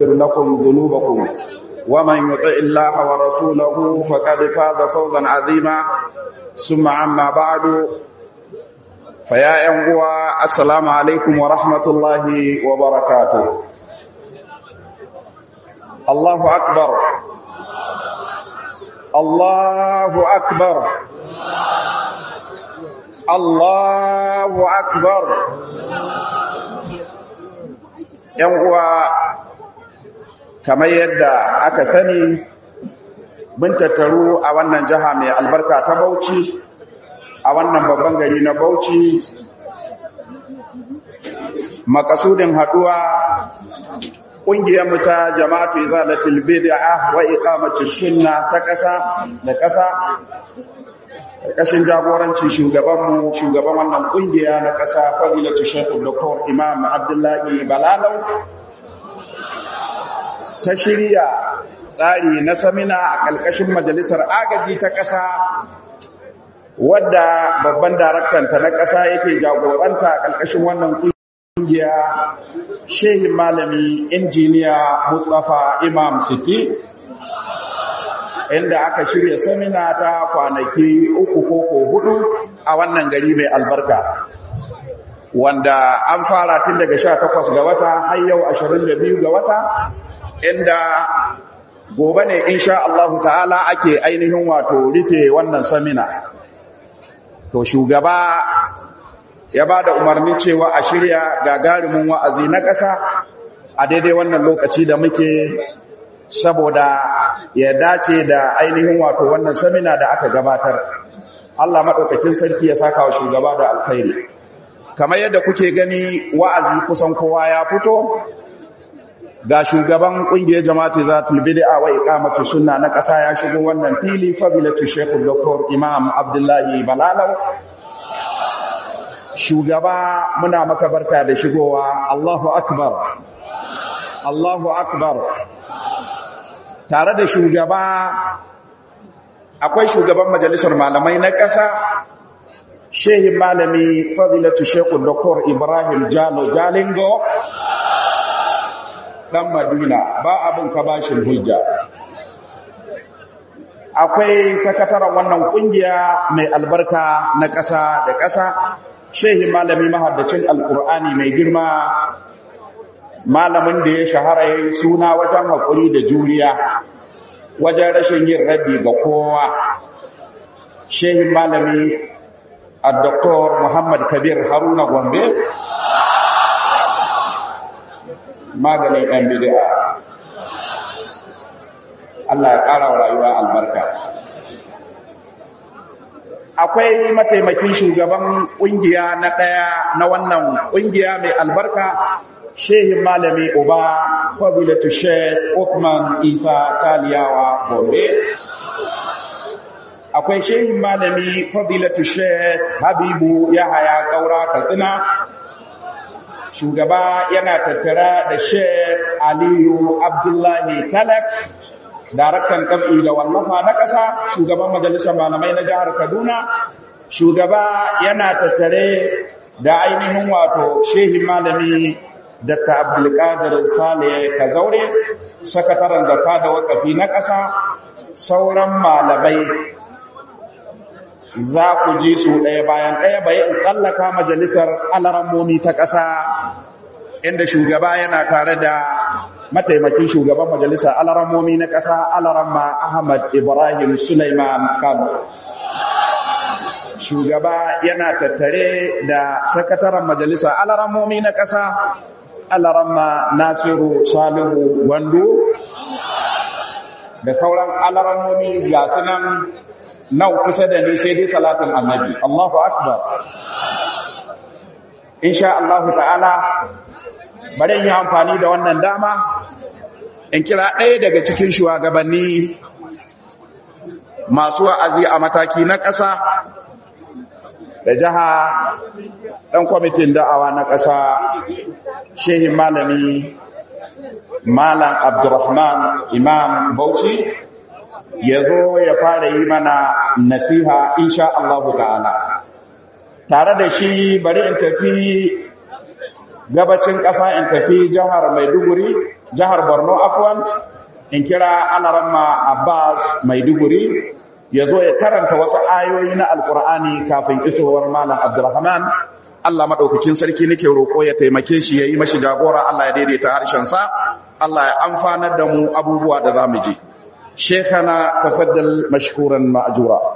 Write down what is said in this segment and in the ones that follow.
لكم ذنوبكم ومن يطع الله ورسوله فقد فاز فوزا عظيما ثم عما بعد فيا أنقوى السلام عليكم ورحمة الله وبركاته الله أكبر الله أكبر الله أكبر uwa kamar yadda aka sani mun tattaru a wannan jiha mai albarka ta Bauchi a wannan babban gari na Bauchi makasudin haduwa ƙungiyar mu ta jama'atu izalatul bid'a wa iqamatus sunna ta ƙasa da ƙasa ƙarƙashin jagoranci shugabanmu shugaban wannan ƙungiya na ƙasa fadilatu shekul doktor imam abdullahi balalau ta shirya tsari na samina a ƙarƙashin majalisar agaji ta ƙasa wadda babban daraktanta na ƙasa yake jagoranta a ƙarƙashin wannan ƙungiya shehin malami injiniya mustapha imam siti inda aka shirya samina ta kwanaki uku ko hudu a wannan gari mai albarka wanda an fara tun daga 18 ga wata har yau 22 ga wata inda gobe ne insha Allah ta'ala ake ainihin wato rufe wannan samina to shugaba ya ba da umarnin cewa a shirya gagarumin wa'azi na ƙasa a daidai wannan lokaci da muke saboda ya dace da ainihin wato wannan samina da aka gabatar Allah maɗaukakin sarki ya saka wa shugaba da alkhairi kamar yadda kuke gani wa'azi kusan kowa ya fito ga shugaban ƙungiyar jama'ati zatul bid'a wa iqamatu sunna na ƙasa ya shigo wannan fili fadilatu shaykh dr imam abdullahi balalau shugaba muna maka barka da shigowa Allahu akbar Allahu akbar tare da shugaba akwai shugaban majalisar malamai na ƙasa shehin malami fadilatu shekul doktor ibrahim jalo jalingo ɗan madina ba abin ka bashin hujja akwai sakataren wannan ƙungiya mai albarka na ƙasa da ƙasa shehin malami mahaddacin alƙur'ani mai girma malamin da ya shahara ya yi suna wajen haƙuri da juriya wajen rashin yin raddi ga kowa shehin malami a doktor muhammad kabir haruna gombe maganin ɗan bidiya Allah ya ƙara wa rayuwa albarka akwai mataimakin shugaban ƙungiya na ɗaya na wannan ƙungiya mai albarka shehin malami uba fadilatu sheikh Uthman Isa Taliyawa Gombe akwai shehin malami fadilatu sheikh Habibu Yahaya Kaura Katsina shugaba yana tattara da sheikh Aliyu Abdullahi Talax daraktan kam'i da wallafa na ƙasa shugaban majalisar malamai na jihar Kaduna shugaba yana tattare da ainihin wato shehin malami Dr. Abdulkadir Sale Kazaure, sakataren zakka da wakafi na ƙasa, sauran malamai za ku ji su ɗaya bayan ɗaya bai in tsallaka majalisar alarammomi ta ƙasa inda shugaba yana tare da mataimakin shugaban majalisar alarammomi na ƙasa alaramma Ahmad Ibrahim Sulaiman Kano. Shugaba yana tattare da sakataren majalisar alarammomi na ƙasa alaramma Nasiru Salihu Wando da sauran alarammomi ga sunan nan kusa da ni sai dai salatin annabi Allahu akbar insha Allah ta'ala bari yi amfani da wannan dama in kira ɗaya daga cikin shugabanni masu wa'azi a mataki na ƙasa da jiha ɗan kwamitin da'awa na ƙasa shehin malami malam abdurrahman imam bauchi ya zo ya fara yi mana nasiha insha Allah ta'ala tare da shi bari in tafi gabacin ƙasa in tafi jihar maiduguri jihar Borno afwan in kira Alaramma Abbas Maiduguri ya zo ya karanta wasu ayoyi na Alkur'ani kafin isowar Malam Abdulrahman Allah madaukakin sarki nake roƙo ya taimake shi yayi mashi jagora Allah ya daidaita harshen sa Allah ya amfanar da mu abubuwa da zamu ji Sheikhana tafaddal mashkuran ma'jura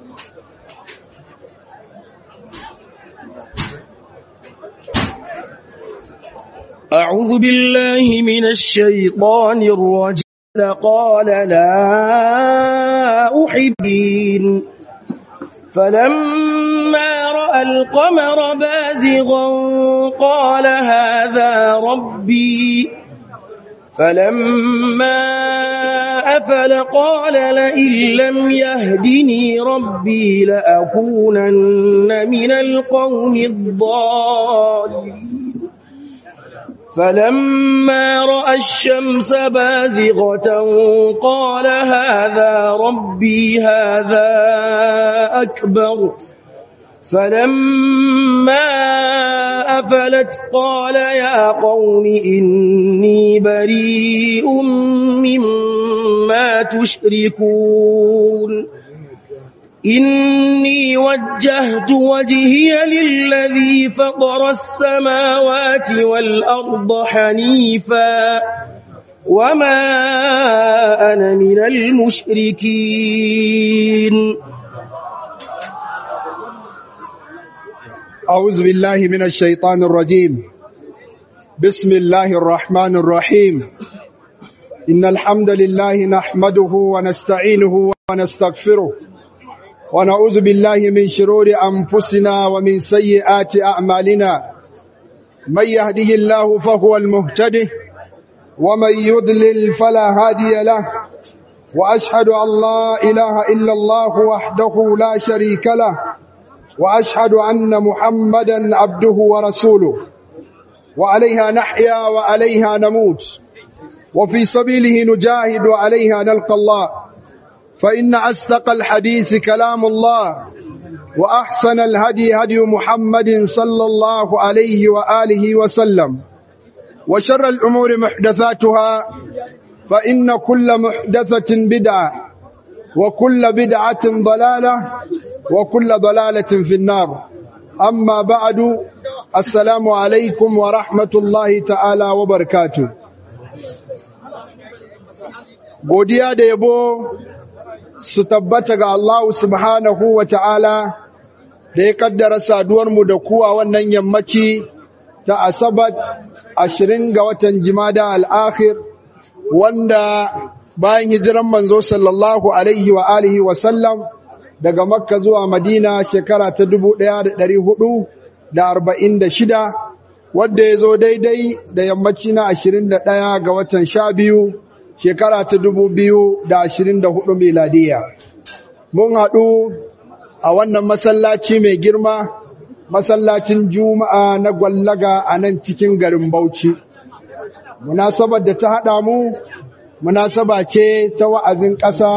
أعوذ بالله من الشيطان الرجيم قال لا أحبين فلما رأى القمر بازغا قال هذا ربي فلما أفل قال لئن لم يهدني ربي لأكونن من القوم الضالين فلما رأى الشمس بازغة قال هذا ربي هذا أكبر فلما أفلت قال يا قوم إني بريء مما تشركون إني وجهت وجهي للذي فطر السماوات والأرض حنيفا وما أنا من المشركين أعوذ بالله من الشيطان الرجيم بسم الله الرحمن الرحيم إن الحمد لله نحمده ونستعينه ونستغفره ونعوذ بالله من شرور أنفسنا ومن سيئات أعمالنا من يهده الله فهو المهتده ومن يضلل فلا هادي له وأشهد أن لا إله إلا الله وحده لا شريك له وأشهد أن محمدا عبده ورسوله وعليها نحيا وعليها نموت وفي سبيله نجاهد وعليها نلقى الله فإن أصدق الحديث كلام الله وأحسن الهدي هدي محمد صلى الله عليه وآله وسلم وشر الأمور محدثاتها فإن كل محدثة بدعة وكل بدعة ضلالة وكل ضلالة في النار أما بعد السلام عليكم ورحمة الله تعالى وبركاته godiya da yabo su tabbata ga Allah subhanahu wa ta'ala da ya kaddara saduwarmu da kuwa wannan yammaci ta asabat ashirin ga watan jimada al'akhir wanda bayan hijiran manzo sallallahu alaihi wa alihi wasallam daga makka zuwa madina shekara ta dubu ɗaya da ɗari hudu da arba'in da shida wadda ya zo daidai da yammaci na ashirin da ɗaya ga watan sha biyu shekara ta dubu biyu da ashirin da hudu miladiya mun haɗu a wannan masallaci mai girma masallacin juma'a na gwallaga a nan cikin garin bauchi munasabar da ta haɗa mu munasaba ce ta wa'azin ƙasa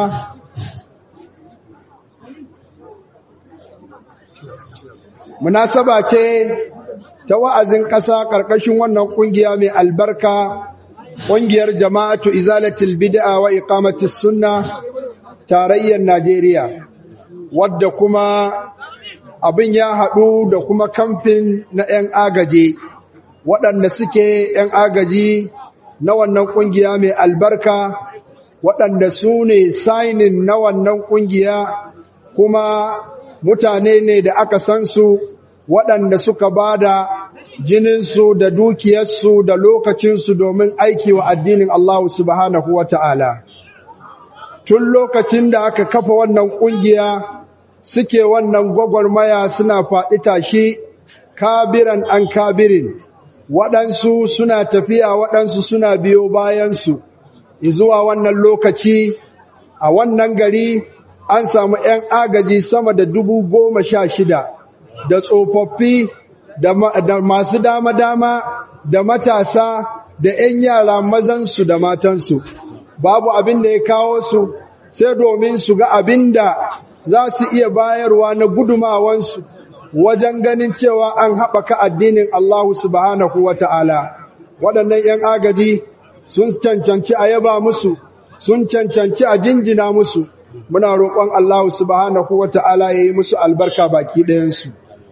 munasaba ce ta wa'azin ƙasa ƙarƙashin wannan ƙungiya mai albarka ƙungiyar jama'atu izalatul bid'a wa iqamatis sunna tarayyar Najeriya wadda kuma abin ya haɗu da kuma kamfin na 'yan agaji waɗanda suke 'yan agaji na wannan ƙungiya mai albarka waɗanda su ne sainin na wannan ƙungiya kuma mutane ne da aka san su waɗanda suka ba da jininsu da dukiyarsu da lokacinsu domin aiki wa addinin Allah subhanahu wa ta'ala. Tun lokacin da aka kafa wannan ƙungiya suke wannan gwagwarmaya suna faɗi tashi kabiran an kabirin, waɗansu suna tafiya waɗansu suna biyo bayansu, zuwa wannan lokaci a wannan gari an samu ‘yan agaji sama da dubu goma sha shida da tsofaffi da masu dama-dama da matasa da ‘yan yara mazansu da matansu babu abin da ya kawo su sai domin su ga abin da za su iya bayarwa na gudumawansu wajen ganin cewa an haɓaka addinin Allah subhanahu wa ta'ala waɗannan ‘yan agaji sun cancanci a yaba musu sun cancanci a jinjina musu muna roƙon Allah subhanahu wata'ala ya yi musu albarka baki ɗayansu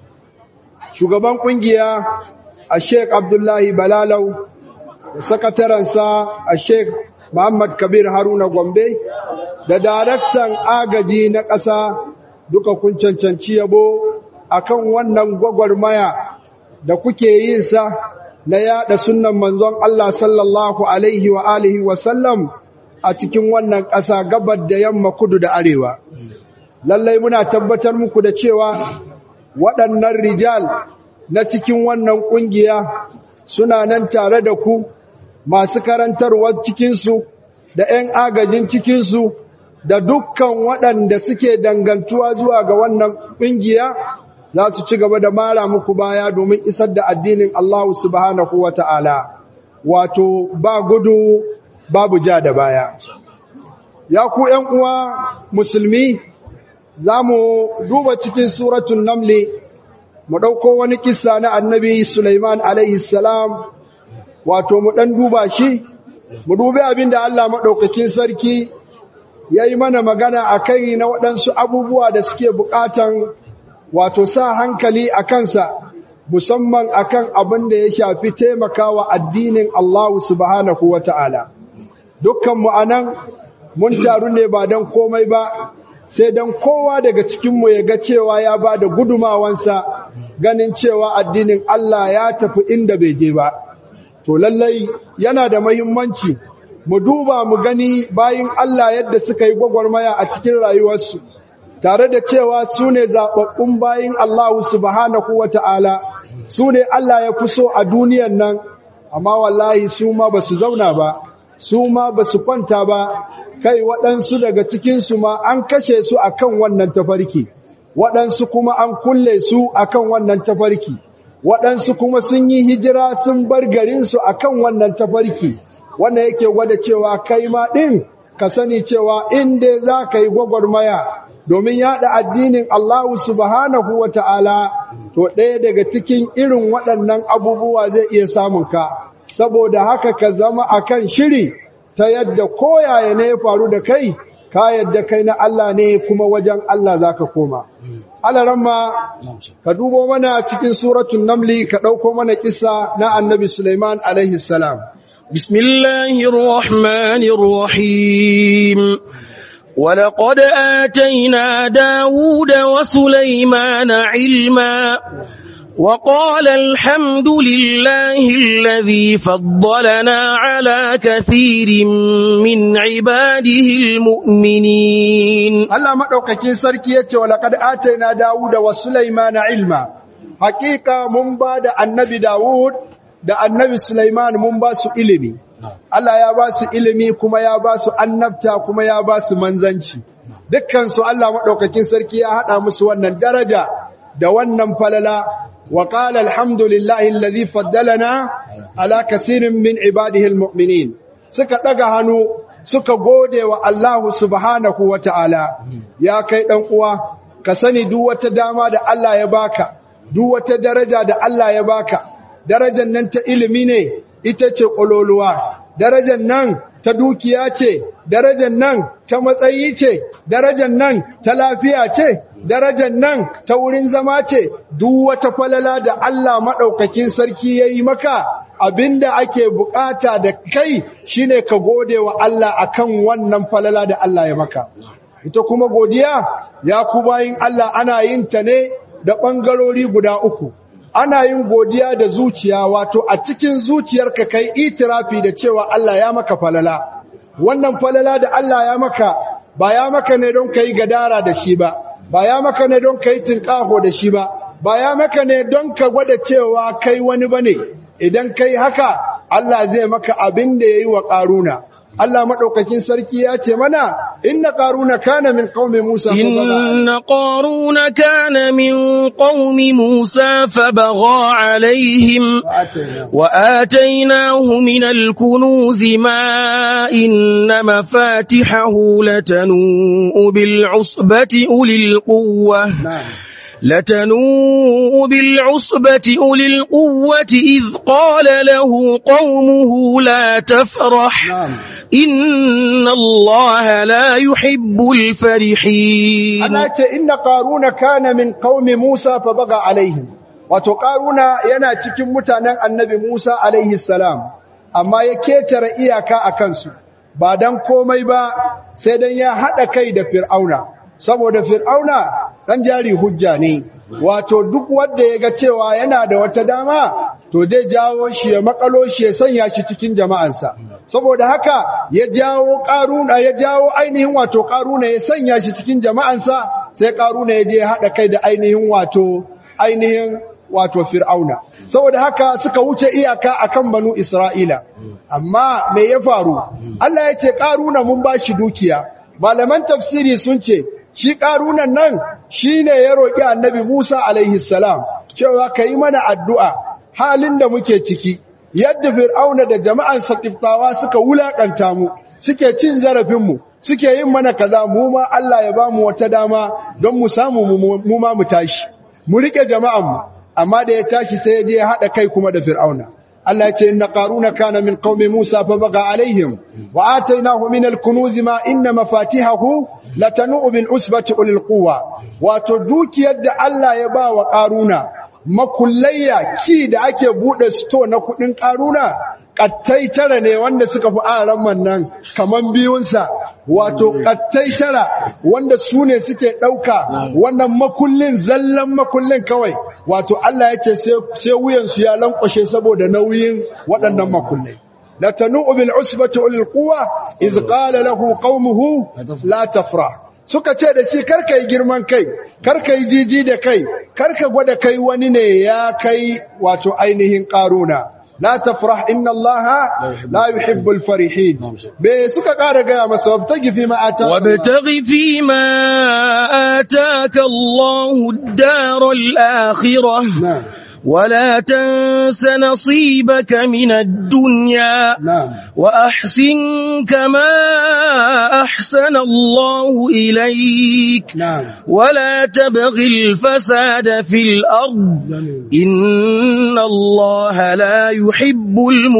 shugaban ƙungiya a sheik abdullahi balalau da sakatarensa a sheik muhammad kabir haruna gombe da daraktan agaji na ƙasa duka kun cancanci yabo akan wannan gwagwarmaya da kuke yin sa na yada sunnan manzon Allah sallallahu alaihi wa alihi wa sallam a cikin wannan ƙasa gabar da yamma kudu da arewa lallai muna tabbatar muku da cewa waɗannan rijal na cikin wannan ƙungiya suna nan tare da ku masu karantarwar cikinsu da 'yan agajin cikinsu da dukkan waɗanda suke dangantuwa zuwa ga wannan ƙungiya za su ci gaba da mara muku baya domin isar da addinin Allah subhanahu wa ta'ala wato ba gudu babu ja da baya ya ku ‘yan uwa musulmi za mu duba cikin suratun namli mu ɗauko wani kisa na annabi Sulaiman salam wato mu ɗan duba shi mu dubi abin da Allah maɗaukakin sarki ya yi mana magana a kai na waɗansu abubuwa da suke buƙatan wato sa hankali a kansa musamman akan abin da ya shafi taimakawa addinin Allah subhanahu wa ta'ala. Dukkan mu'anan mun taru ne ba don komai ba, sai don kowa daga cikinmu ya ga cewa ya ba da gudumawansa ganin cewa addinin Allah ya tafi inda bai je ba. To lallai yana da mahimmanci mu duba mu gani bayin Allah yadda suka yi gwagwarmaya a cikin rayuwarsu. tare da cewa su ne zaɓaɓɓun bayin Allah subhanahu wa ta'ala, su ne Allah ya fi so a duniyan nan, amma wallahi su ma ba su zauna ba, su ma ba su kwanta ba, kai waɗansu daga cikinsu ma an kashe su a kan wannan tafarki, waɗansu kuma an kulle su a kan wannan tafarki, waɗansu kuma sun yi hijira sun bar garinsu a kan wannan tafarki, wannan yake gwada cewa kai ma ɗin ka sani cewa inda za ka yi gwagwarmaya domin yaɗa addinin Allah subhanahu wa ta'ala, to ɗaya daga cikin irin waɗannan abubuwa zai iya samun ka, saboda haka ka zama a kan shiri ta yadda koyaya ne ya faru da kai, ka yadda kai na Allah ne kuma wajen Allah za ka koma. Alaramma, ka dubo mana cikin suratun namli ka ɗauko mana kisa na annabi Sulaiman alaihi salam. Bismillahirrahmanirrahim. ولقد آتينا داود وسليمان علما وقال الحمد لله الذي فضلنا على كثير من عباده المؤمنين الله مدوكاكين sarki yace walaqad ataina dauda wa sulaymana ilma haqiqa mun bada annabi daud da annabi sulaiman mun ba su ilimi Allah ya ba su ilimi kuma ya ba su annabta kuma ya ba su manzanci dukkansu Allah maɗaukakin sarki ya haɗa musu wannan daraja da wannan falala wa qala alhamdulillahi alladhi faddalana ala kaseerin min ibadihi almu'minin suka daga hannu suka gode wa Allah subhanahu wata'ala ya kai dan uwa ka sani duk wata dama da Allah ya baka duk wata daraja da Allah ya baka darajar nan ta ilimi ne ita ce ƙololuwa, darajar nan ta dukiya ce, darajar nan ta matsayi ce, darajar nan ta lafiya ce, darajar nan ta wurin zama ce, duk wata falala da Allah maɗaukakin sarki ya yi maka, abinda ake bukata da kai shine ka gode wa Allah akan wannan falala da Allah ya maka. Ita kuma godiya, ya ku bayin Allah ana yin ta ne da ɓangarori guda uku. ana yin godiya da zuciya wato a cikin zuciyarka kai itirafi da cewa Allah ya maka falala wannan falala da Allah ya maka ba ya maka ne don kai gadara da shi ba ba ya maka ne don kai tinkaho da shi ba ba ya maka ne don ka gwada cewa kai wani bane idan kai haka Allah zai maka abin da yayi wa karuna Allah madaukakin sarki ya ce mana inna qaruna kana min qaumi Musa inna qaruna kana min qaumi Musa fabagha alaihim wa atainahu min al-kunuz ma inna mafatihahu latanu bil usbati ulil quwwah لتنوء بالعصبة أولي القوة إذ قال له قومه لا تفرح نعم إن الله لا يحب الفرحين Allah ce inna qaruna kana min qaumi Musa fa baga alaihim wato qaruna yana cikin mutanen annabi Musa alaihi salam amma ya ketare iyaka akan su ba dan komai ba sai dan ya hada kai da fir'auna saboda fir'auna dan jari hujja ne wato duk wanda ya ga cewa yana da wata dama to zai jawo shi ya makalo shi ya sanya shi cikin jama'ansa saboda haka ya jawo karuna ya jawo ainihin wato karuna ya sanya shi cikin jama'ansa sai karuna ya je ya hada kai da ainihin wato ainihin wato fir'auna saboda haka suka wuce iyaka akan banu isra'ila amma me ya faru Allah ya ce karuna mun bashi dukiya malaman tafsiri sun ce shi karunan nan shine ya roki annabi Musa alaihi salam cewa kai mana addu'a halin da muke ciki yadda fir'auna da jama'an sakiftawa suka wulakanta mu suke cin zarafin mu suke yin mana kaza mu ma Allah ya bamu wata dama don mu samu mu ma mu tashi mu rike jama'an mu amma da ya tashi sai ya je ya hada kai kuma da fir'auna Allah ya ce inna qaruna kana min qaumi Musa fa baga alaihim wa atainahu min al-kunuz ma inna mafatihahu latanu bil usbati ulil quwwa wato dukiyar da Allah ya ba wa qaruna makullayya ki da ake bude sto na kudin karuna kattai tara ne wanda suka fi aran nan kaman biyunsa wato kattai tara wanda su ne suke ɗauka wannan makullin zallan makullin kawai wato Allah ya ce sai wuyansu ya lankwashe saboda nauyin waɗannan makullai la tanu'u bil usbati ulil quwwa iz qala lahu qaumuhu la tafrah suka ce da shi karka yi girman kai karka yi jiji da kai karka gwada kai wani ne ya kai wato ainihin karuna la tafrah inna allaha la yuhibbul farihin be suka kara gaya masa wabtagi fi ma ata وابتغ فيما آتاك الله الدار الآخرة na'am ولا تنس نصيبك من الدنيا na'am وأحسن كما أحسن الله إليك na'am ولا تبغ الفساد في الأرض إن الله لا يحب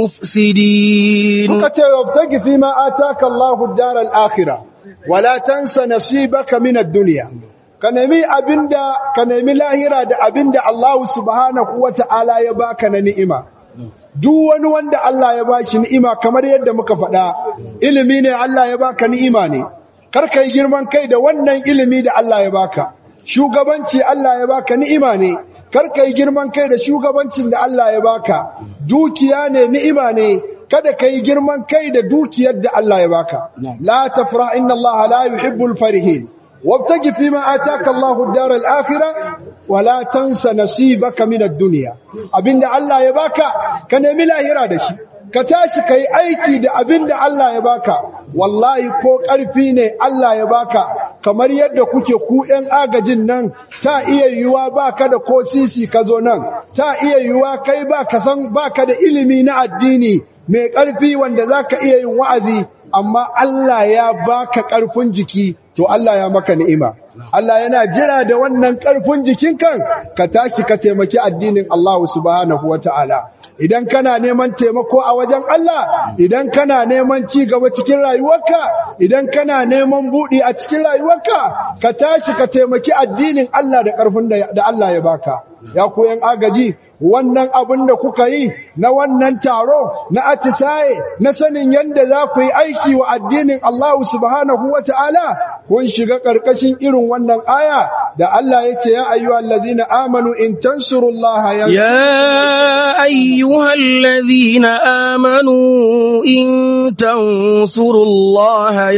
المفسدين suka ce wabtagi fi ma ataka Allahu ad-dar al-akhirah wala tansa nasibaka min ad-dunya ka nemi abinda ka nemi lahira da abinda Allah subhanahu wata'ala ya baka na ni'ima duk wani wanda Allah ya bashi ni'ima kamar yadda muka faɗa ilimi ne Allah ya baka ni'ima ne kar kai girman kai da wannan ilimi da Allah ya baka shugabanci Allah ya baka ni'ima ne kar kai girman kai da shugabancin da Allah ya baka dukiya ne ni'ima ne kada kai girman kai da dukiyar da Allah ya baka la tafra inna Allah la yuhibbul farihin wabtaji fima ataka Allahu ad-dar al-akhirah wala tansa nasibaka min ad-dunya abinda Allah ya baka ka nemi lahira da shi ka tashi kai aiki da abinda Allah ya baka wallahi ko ƙarfi ne Allah ya baka kamar yadda kuke ku ɗan agajin nan ta iya yiwuwa baka da ko sisi ka zo nan ta iya yiwuwa kai ba ka san baka da ilimi na addini mai ƙarfi wanda zaka iya yin wa'azi amma Allah ya baka ƙarfin jiki to Allah ya maka ni'ima Allah yana jira da wannan ƙarfin jikin kan ka tashi ka taimaki addinin Allah subhanahu wata'ala idan kana neman taimako a wajen Allah idan kana neman ci gaba cikin rayuwarka idan kana neman buɗi a cikin rayuwarka ka tashi ka taimaki addinin Allah da ƙarfin da Allah ya baka ya koyan agaji wannan abin da kuka yi na wannan taro na atisaye na sanin yadda za ku yi aiki wa addinin Allah subhanahu wa ta'ala kun shiga ƙarƙashin irin wannan aya da Allah ya ce ya ayyuhal ladina amanu in tansurullaha ya يا أيها الذين آمنوا إن تنصروا الله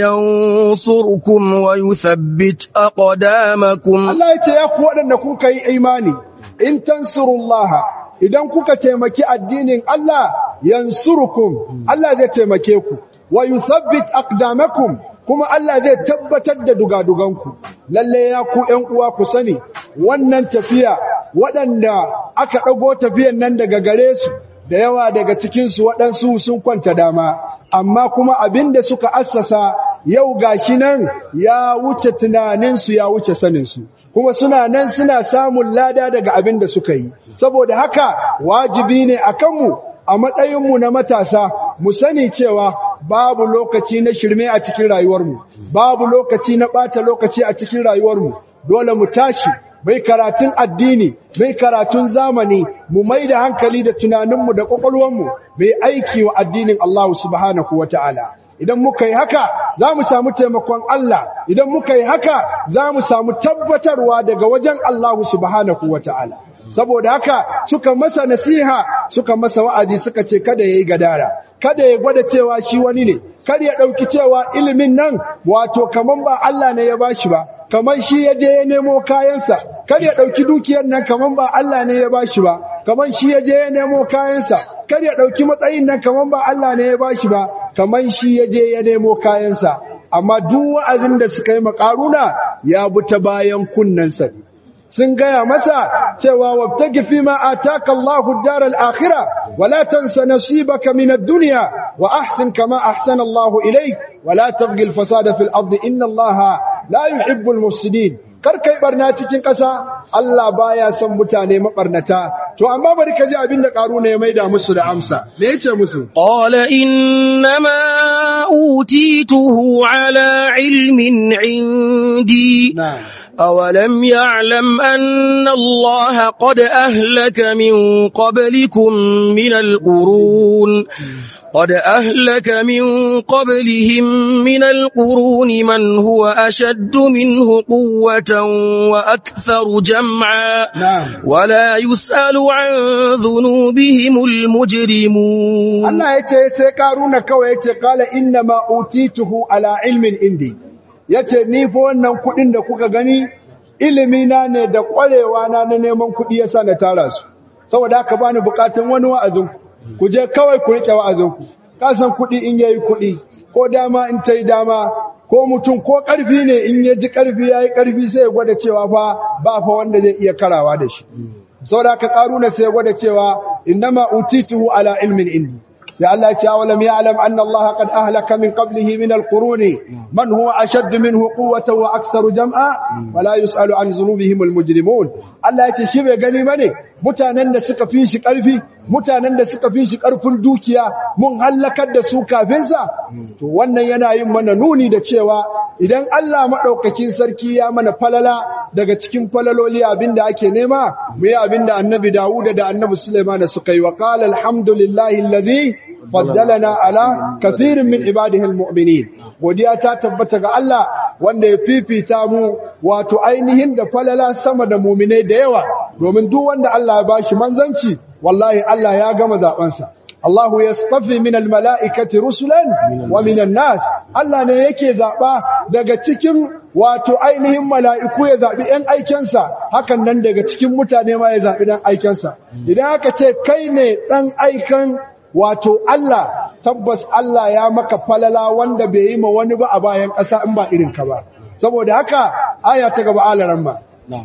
ينصركم ويثبت أقدامكم Allah ya ce ya ku waɗanda kuka yi imani in tansurullaha idan kuka taimaki addinin Allah yansurukum Allah zai taimake ku wa yuthabbit aqdamakum kuma Allah zai tabbatar da dugaduganku lalle ya ku ƴan uwa ku sani wannan tafiya waɗanda aka ɗago tafiyan nan daga gare su da yawa daga cikinsu waɗansu sun kwanta dama amma kuma abinda suka assasa yau gashi nan ya wuce tunaninsu ya wuce saninsu kuma suna nan suna samun lada daga abin da suka yi saboda haka wajibi ne a kanmu a matsayinmu na matasa mu sani cewa babu lokaci na shirme a cikin rayuwarmu babu lokaci na ɓata lokaci a cikin rayuwarmu dole mu tashi mai karatun addini mai karatun zamani mu mai da hankali da tunaninmu da ƙwaƙwalwarmu mai aiki wa addinin Allah subhanahu wa ta'ala idan muka yi haka za mu samu taimakon Allah idan muka yi haka za mu samu tabbatarwa daga wajen Allah subhanahu wa ta'ala saboda haka suka masa nasiha suka masa wa'azi suka ce kada ya yi gadara kada ya gwada cewa shi wani ne kada ya ɗauki cewa ilimin nan wato kaman ba Allah ne ya bashi ba kamar shi ya je ya nemo kayansa kada ya ɗauki dukiyar nan kaman ba Allah ne ya bashi ba kamar shi ya je ya nemo kayansa kada ya ɗauki matsayin nan kaman ba Allah ne ya bashi ba kamar shi ya je ya nemo kayansa amma duk wa'azin da suka yi makaruna ya bi ta bayan kunnensa sun gaya masa cewa wabtagi fi ma ataka Allahu ad-dar al-akhirah wa la tansa nasibaka min ad-dunya wa ahsin kama ahsana Allahu ilayk wa la tabghi al-fasada fil ardi inna Allaha la yuhibbu al-mufsidin kar kai barna cikin ƙasa Allah baya son mutane mabarnata to amma bari ka ji abin da karuna ya maida musu da amsa me yace musu qala innama utituhu ala ilmin indi أولم يعلم أن الله قد أهلك من قبلكم من القرون قد أهلك من قبلهم من القرون من هو أشد منه قوة وأكثر جمعا نعم. ولا يسأل عن ذنوبهم المجرمون Allah ya ce sai karuna kawai ya ce kala inna ma utituhu ala ilmin indi ya ce ni fa wannan kuɗin da kuka gani ilimina ne da ƙwarewa na na neman kuɗi yasa na tara su saboda haka bani bukatun wani wa'azinku ku je kawai ku riƙe wa'azinku ka san kuɗi in yayi kuɗi ko dama in ta yi dama ko mutum ko ƙarfi ne in ya ji ƙarfi ya yi ƙarfi sai ya gwada cewa fa ba fa wanda zai iya karawa da shi saboda haka ƙaruna sai ya gwada cewa innama utituhu ala ilmin indi sai Allah ya ce awalam ya'lam anna Allah qad ahlaka min qablihi min al-quruni man huwa ashadd minhu quwwatan wa aktharu jam'a wala yus'alu an dhunubihim al-mujrimun Allah ya ce shi bai gani bane mutanen da suka fi shi karfi mutanen da suka fi shi karfin dukiya mun halakar da su kafin sa to wannan yana yin mana nuni da cewa idan Allah madaukakin sarki ya mana falala daga cikin falaloli abinda ake nema mu yi abinda annabi Dawud da annabi Sulaiman suka yi wa qala alhamdulillahi alladhi faddalana ala kathirin min ibadihi almu'minin godiya ta tabbata ga Allah wanda ya fifita mu wato ainihin da falala sama da mu'minai da yawa domin duk wanda Allah ya bashi manzanci wallahi Allah ya gama zabansa Allahu yastafi min almala'ikati rusulan wa min nas Allah ne yake zaba daga cikin wato ainihin mala'iku ya zabi ɗan aikensa hakan nan daga cikin mutane ma ya zabi ɗan aikensa idan aka ce kai ne ɗan aikan wato Allah tabbas Allah ya maka falala wanda bai yi ma wani ba a bayan ƙasa in ba irin ka ba saboda haka aya ta gaba alaran ma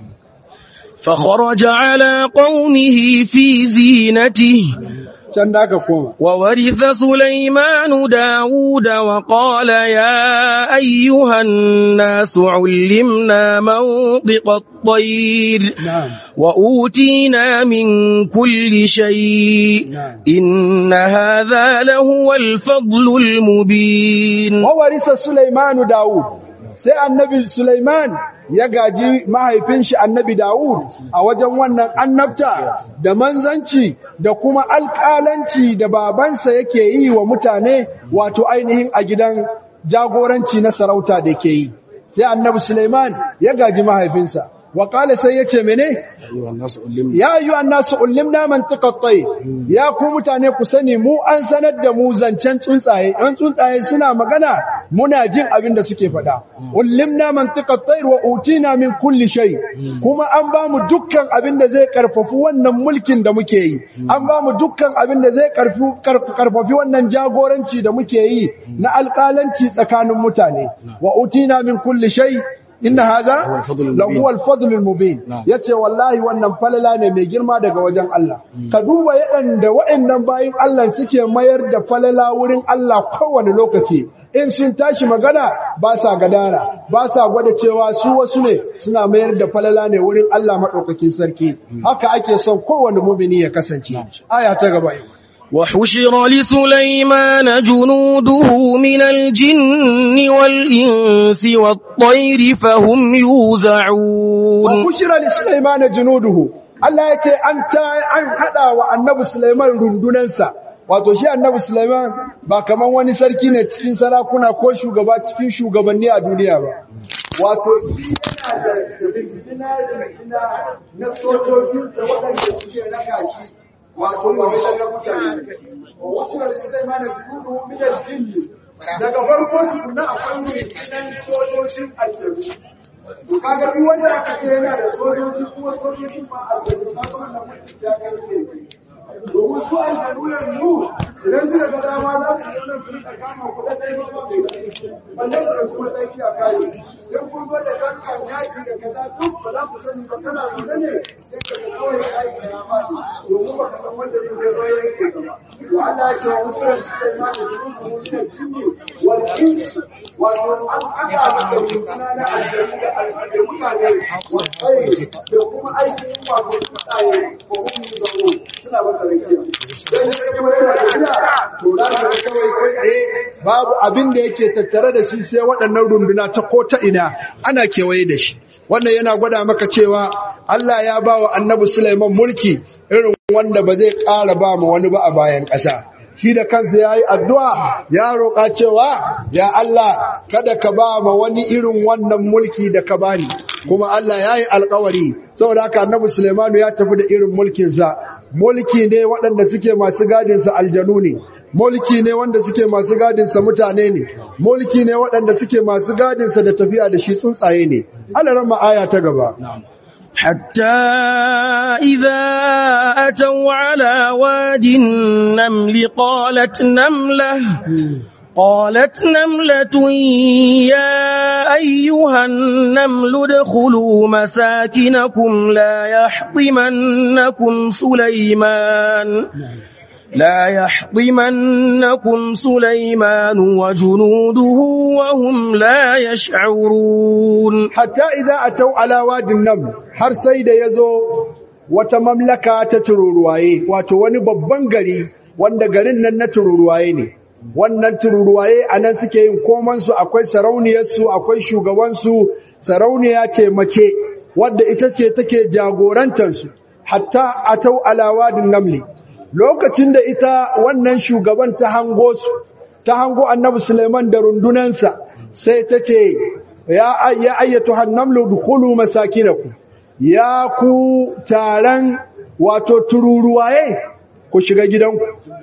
فخرج على قومه في زينته can da aka koma وورث سليمان داود وقال يا أيها الناس علمنا منطق الطير na'am وأوتينا من كل شيء نعم. إن هذا لهو الفضل المبين wawarisa Sulaimanu Dawud sai annabi Sulaiman ya gaji mahaifin shi annabi Dawud a wajen wannan annabta da manzanci da kuma alƙalanci da babansa yake yi wa mutane wato ainihin a gidan jagoranci na sarauta da ke yi sai annabi Sulaiman ya gaji mahaifinsa wa qala sai yace mene ya ayyuhan nasu ullimna mantiqat tayr ya ku mutane ku sani mu an sanar da mu zancen tsuntsaye an tsuntsaye suna magana muna jin abin da suke faɗa ullimna mantiqat tayr wa utina min kulli shay kuma an ba mu dukkan abin da zai karfafi wannan mulkin da muke yi an ba mu dukkan abin da zai karfafi wannan jagoranci da muke yi na alƙalanci tsakanin mutane wa utina min kulli shay inna hadha lahu al-fadl al-mubin yace wallahi wannan falala ne mai girma daga wajen Allah ka duba yadanda waɗannan bayin Allah suke mayar da falala wurin Allah kowane lokaci in sun tashi magana ba sa gadara ba sa gwada cewa su wasu ne suna mayar da falala ne wurin Allah maɗaukakin sarki haka ake son kowane mumini ya kasance aya ta gaba وحشر لسليمان جنوده من الجن والإنس والطير فهم يوزعون وحشر لسليمان جنوده Allah ya ce an an hada wa annabi Sulaiman rundunansa wato shi annabi Sulaiman ba kaman wani sarki ne cikin sarakuna ko shugaba cikin shugabanni a duniya ba wato shi yana da na sojojinsa waɗanda suke raka shi wato ba wai daga mutane wasu da Sulaiman da kudu min al-jinn daga farko tukuna akwai rundunan sojojin aljaru to kaga duk wanda aka ce yana da sojoji kuma sojojin ba aljaru kaga wannan mutum ya kai ne domin su aljanu yanzu idan suka ga dama za su yi nan su rika kama kuɗa ɗaya ba ba mai wannan da kuma ɗaki a kayi idan kun zo da kankan yaƙi da kaza duk ba za ku sani ba kana zaune ne sai ka ga kawai yaƙi da ya faɗi domin ba ka san wanda ne zai zo yanke ka ba to Allah ya ce wa musulun su kai ma da dukkan musulun jinni wal insi wato an haɗa maka rukuna na aljanu da da mutane wasai da kuma aikin wato mutane ko kuma yi zamo suna masa rakiya dan ya kuma yana rakiya to za ka ga kawai kai tsaye babu abin da yake tattare da shi sai waɗannan runduna ta ko ta ina ana kewaye da shi wannan yana gwada maka cewa Allah ya ba wa annabi Sulaiman mulki irin wanda ba zai ƙara ba mu wani ba a bayan ƙasa shi da kansa ya yi addu'a ya roƙa cewa ya Allah kada ka ba ma wani irin wannan mulki da ka bani kuma Allah ya yi alkawari saboda haka annabi Sulaimanu ya tafi da irin mulkinsa mulki ne waɗanda suke masu gadinsa aljanu ne mulki ne wanda suke masu gadinsa mutane ne mulki ne waɗanda suke masu gadinsa da tafiya da shi tsuntsaye ne Allah ran aya ta gaba حتى إذا أتوا على واد النمل قالت نملة قالت نملة يا أيها النمل ادخلوا مساكنكم لا يحطمنكم سليمان لا يحطمنكم سليمان وجنوده وهم لا يشعرون حتى إذا أتوا على واد النمل har sai da yazo wata mamlaka ta tururuwaye wato wani babban gari wanda garin nan na tururuwaye ne wannan tururuwaye anan suke yin koman su akwai sarauniyar su akwai shugaban su sarauniya ce mace wadda ita ce take jagorantar su hatta atau ala wadin namli lokacin da ita wannan shugaban ta hango su ta hango annabi Suleiman da rundunansa sai ta ce ya ayyatu hannamlu dukulu masakinaku ya ku taron wato tururuwaye ku shiga gidanku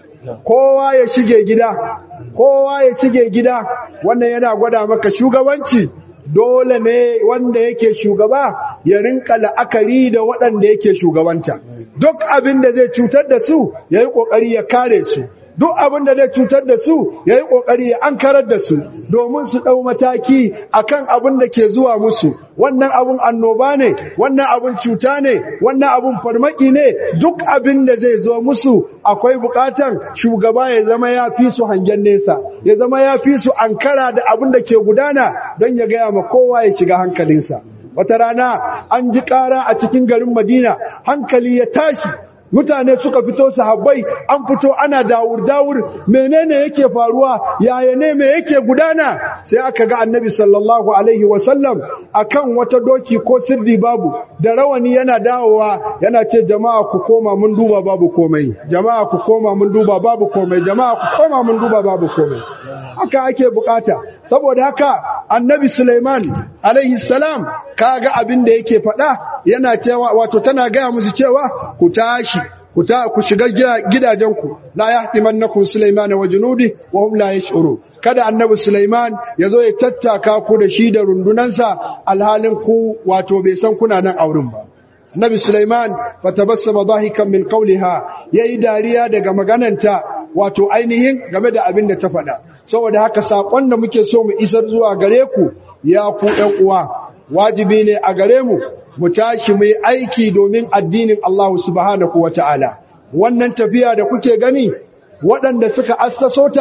kowa ya shige gida kowa ya shige gida wannan yana gwada maka shugabanci dole ne wanda yake shugaba ya rinka la'akari da waɗanda yake shugabanta duk abin da zai cutar da su ya yi ƙoƙari ya kare su duk abin da zai cutar da su ya yi ƙoƙari ya ankarar da su domin su ɗau mataki akan abin da ke zuwa musu wannan abin annoba ne wannan abin cuta ne wannan abin farmaki ne duk abin da zai zo musu akwai buƙatan shugaba ya zama ya fi su hangen nesa ya zama ya fi su ankara da abin da ke gudana don ya gaya ma kowa ya shiga hankalinsa wata rana an ji ƙara a cikin garin madina hankali ya tashi mutane suka fito sahabbai an fito ana dawur dawur menene yake faruwa yaya ne me yake gudana sai aka ga annabi sallallahu alaihi wasallam akan wata doki ko sirri babu da rawani yana dawowa yana ce jama'a ku koma mun duba babu komai jama'a ku koma mun duba babu komai jama'a ku koma mun duba babu komai haka ake bukata saboda haka annabi Sulaiman alaihi salam kaga abin da yake faɗa yana cewa wato tana gaya musu cewa ku tashi ku ta ku shiga gidajenku la yahtimannakum Sulaiman wa junudi wa hum la yash'uru kada annabi Sulaiman yazo ya tattaka ku da shi da rundunansa alhalin ku wato bai san kuna nan auren ba annabi Sulaiman fatabassama dahikan min qawliha yayi dariya daga magananta wato ainihin game da abin da ta faɗa saboda haka sakon da muke so mu isar zuwa gare ku ya ku ɗan uwa wajibi ne a gare mu mu tashi mu yi aiki domin addinin Allah subhanahu wata'ala wannan tafiya da kuke gani waɗanda suka assaso ta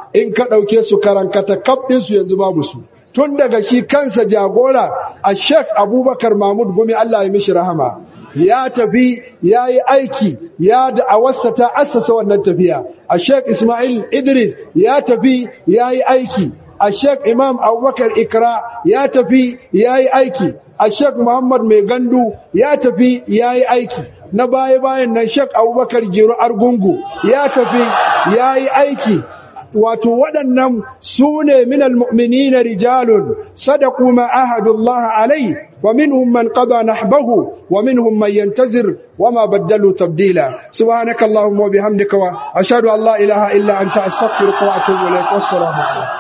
in ka ɗauke su karankata kaf ɗinsu yanzu babu su tun daga shi kansa jagora a sheik abubakar mahmud gumi allah ya mishi rahama ya tafi ya yi aiki ya da'awarsa ta assasa wannan tafiya a sheik ismail idris ya tafi ya yi aiki a sheik imam abubakar ikra ya tafi ya yi aiki a sheik muhammad mai gandu ya tafi ya yi aiki na baya-bayan nan sheik abubakar giro argungu ya tafi ya yi aiki wato waɗannan su ne minal mu'minina rijalun sadaku ma ahadullah alai wa minhum man qada nahbahu wa minhum man yantazir wa ma baddalu tabdila subhanakallahumma wa bihamdika wa ashhadu an la ilaha illa anta astaghfiruka wa atubu ilaik wassalamu alaikum